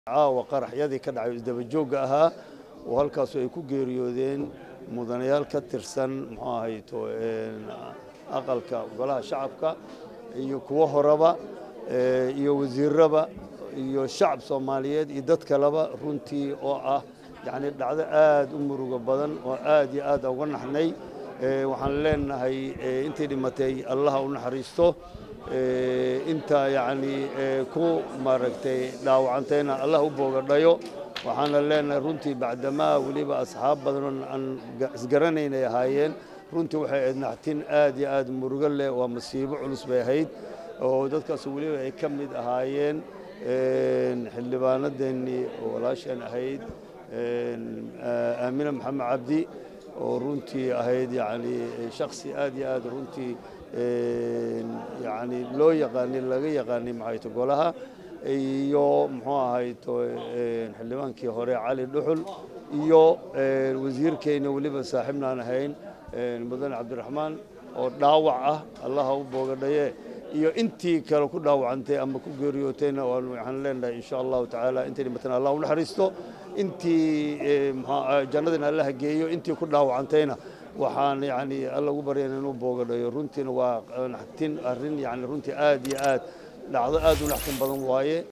caawa qaraxyadii ka dhacay isdabajoogga ahaa oo halkaasu ay ku geeriyoodeen mudanayaal ka tirsan muxuu ahayto aqalka golaha shacabka iyo kuwo horeba iyo wasiiraba iyo shacab soomaaliyeed iyo dad kaleba runtii oo ah yacni dhacdo aad u murugo badan oo aad iyo aad uga naxnay waxaan leenahay intii dhimatay allaha u naxariisto inta yacni ku maaragtay dhaawacantayna allah u boogadhayo waxaana leenahay runtii bacdamaa weliba asxaab badan aan isgaranaynay ahaayeen runtii waxay ahayd naxtin aad iyo aad murugo leh waa masiibo culus bay ahayd oo dadkaas weliba ay ka mid ahaayeen xildhibaanadeennii oo walaasheen ahayd aamina maxamed cabdi oo runtii ahayd yani shaksi aad iyo aad runtii yani loo yaqaanay laga yaqaanay maxayto golaha iyo muxuu ahayto xildhibaankii hore cali dhuxul iyo wasiirkeyna weliba saaxiibnaan ahayn mudane cabdiraxmaan oo dhaawac ah allaha u boogadhaye iyo intii kale ku dhaawacantay ama ku geeriyootayna waxaan leenahay insha allahu tacaala intay dhimatana allah u naxariisto intii jannadina allaha geeyo intii ku dhaawacantayna waxaan yani alla ugu baryana inuu boogadhayo runtiina waa naxtin arrin yani runtii aad iyo aad dhacdo aad u naxtin badan waaye